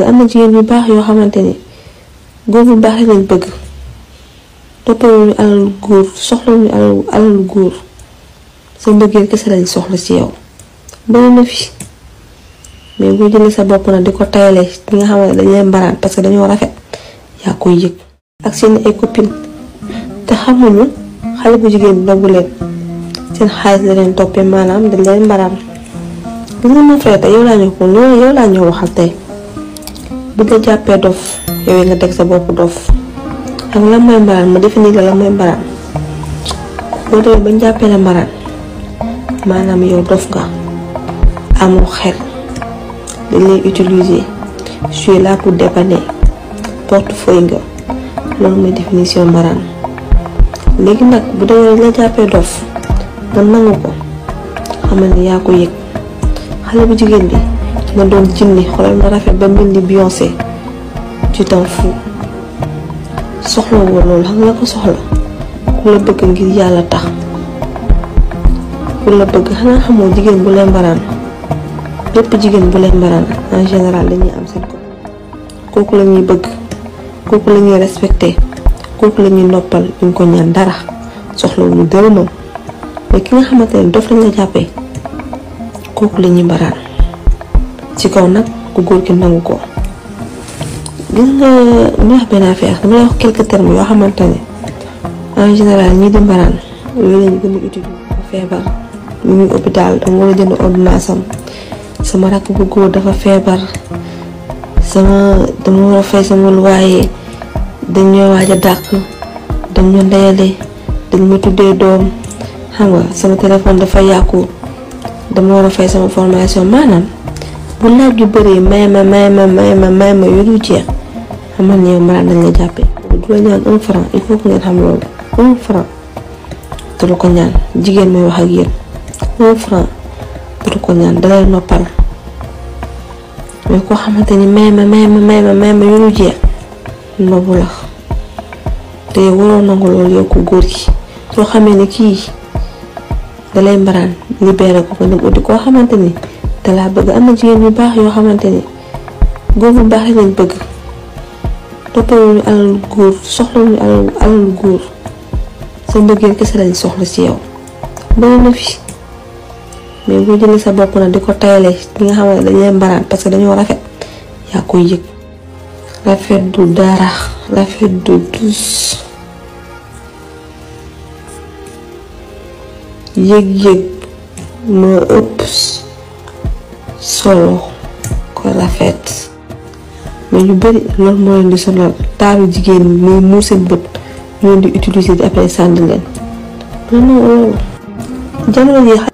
am na jigéen yu baax yoo xamante ni góor bu baax lañ bëgg toppawuñu alalu góor soxlawuñu alalu alalu góor sa mbëggeel kese lañ soxla ci yow bëri na fi mais boo jëlee sa bopp nag di ko tayalee ñi nga xam ne dañ leen mbaraan parce que dañoo rafet yaa koy yëg ak seen ay copine te xamuñu xale bu jigéen bi ndogu leen seen xaalis la leen toppee maanaam dañ leen mbaraan gis nga mon frère tey yow laa ñëw ko loolu yow laa ñëw waxal tey bu la jàppee dof yow nga teg sa bopp dof ak lan mooy mbaraan ma définir la lan mooy mbaraan boo demee bañ jàppee la mbaraan maanaam yow dof nga amoo xel dañ lay utiliser je suis là pour dépanner portefeuille nga loolu mooy définition mbaraan léegi nag bu demee la jàppee dof nga nangu ko xamal ni yaa ko yëg xale bu jigéen bi nga doon jinni xoolal na rafet ba mel ni Beyoncé tu t'en fous soxla woo loolu xam nga ko soxla ku la bëgg ngir yàlla tax ku la bëgg xanaa xamoo jigéen bu leen mbaraan bépp jigéen bu leen mbaraan en général dañuy am seen ko kooku la ñuy bëgg kooku la ñuy respecté kooku la ñuy noppal duñ ko ñaan dara soxlawuñu dërëmam mais ki nga xamante ne dof lañ la jàppee kooku la ñuy mbaraan ci kaw nag ku góor ki nangu ko gis nga ñu wax benn affaire dama lay wax quelques termes yoo xamante ne en général ñii di mbaraan yooyu lañu gën a utiliser dafa feebar mu ngi hôpital dama war a jënd ordonnance am sama rakk bu góor dafa feebar sama dama war a fay sama loyer dañ ñoo waaj a dàq dañ ñoo ndeyale dañ ma tuddee doom xam nga sama téléphone dafa yàqu dama war a fay sama formation maanaam bu laaj yu bëree may ma may ma may ma may ma yu du jeex xamal ne yow mbaraan dañ la jàppee du la ñaan un franc il faut que ngeen xam loolu un franc du la ko ñaan jigéen may wax ak yéen un franc du la ko ñaan dalay noppal mais koo xamante ni may ma may ma may ma may ma yu du jeex nobu la te waroo nangu loolu yow ko góor gi soo xamee ne kii dalay mbaraan libéré ko ko dem uti koo xamante ni te laa bëgg am na jigéen yu baax yoo xamante ni góor bu baax lañ bëgg toppawuñu alalu góor soxlawuñu alalu alalu góor sa mbëggeel kese lañ soxla ci yow bëri na fi mais boo jëlee sa bopp nag di ko tayalee ñi nga xam ne dañ leen mbaraan parce que dañoo rafet yaa koy yëg rafet du dara rafet du dus yëg-yëg moo ëpp solo ko rafet mais ñu bari loolu moo leen di sonal taaru jigéen ñi muy muur seen bët ñu leen di utiliser di après sànni leen non non loolu jamono ji